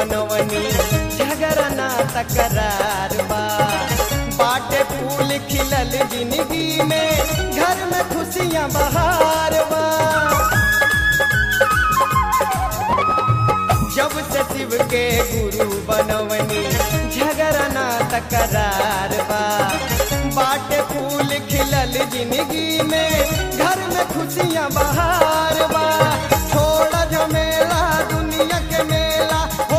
बनवनी झगड़ा ना तकरार बा बाटे फूल खिलल जिंदगी में घर में खुशियाँ बहार बा जब से शिव के गुरु बनवनी झगड़ा ना तकरार बा बाटे फूल खिलल जिंदगी में घर में खुशियाँ बहार बा छोड़ा झमेला दुनिया के मेला हो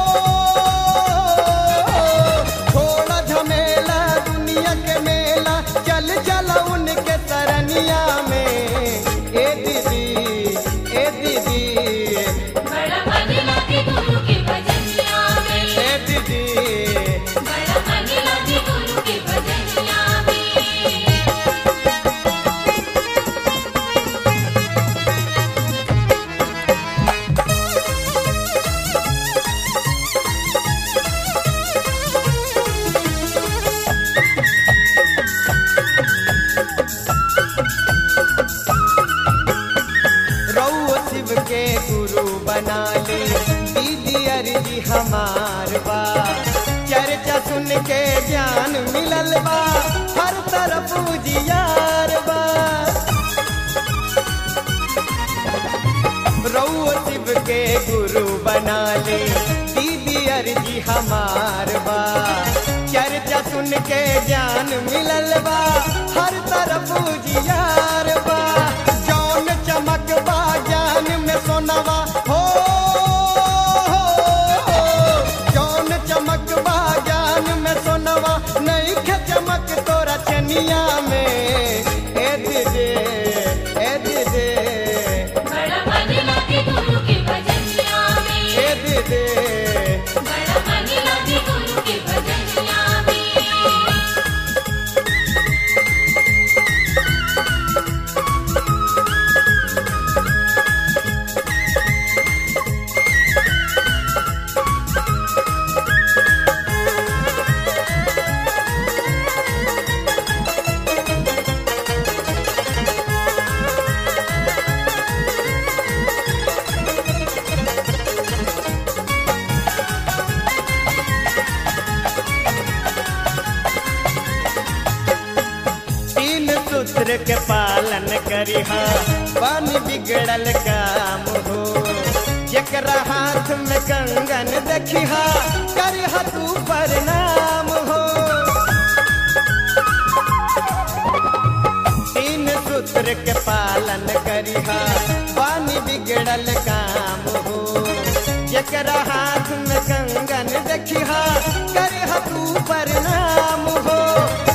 छोड़ा झमेला दुनिया के मेला चल चल उनके तरनिया में ए दीदी ए दीदी बड़ा मन लागे गुरु के भजनिया में ए दीदी बड़ा मन लागे गुरु के भजनिया में रउआ शिव के गुरु बना ले दीदी अर्जी हमार बा चर्चा सुन के ज्ञान मिलल बा हर तरफ उजियार बा रउआ शिव के गुरु बना ले दीदी अर्जी हमार बा चर्चा सुन के ज्ञान मिलल बा हर तरफ उजियार बा जौन चमक बा ज्ञान में सोनवा हो जौन चमक बा ज्ञान में सोनवा नहीं खे चमक तोरा चनिया में ए दीदी ए दीदी बड़ा मन लागे गुरु के भजनिया में ए दीदी बड़ा मन लागे गुरु के भजनिया में तीन सूत्र के पालन करिहा बन बिगड़ल काम हो जकरा हाथ में कंगन देखिहा करिहा तू प्रणाम हो तीन सूत्र के पालन करिहा बन बिगड़ल काम हो जकरा हाथ में कंगन देखिहा करिहा तू प्रणाम हो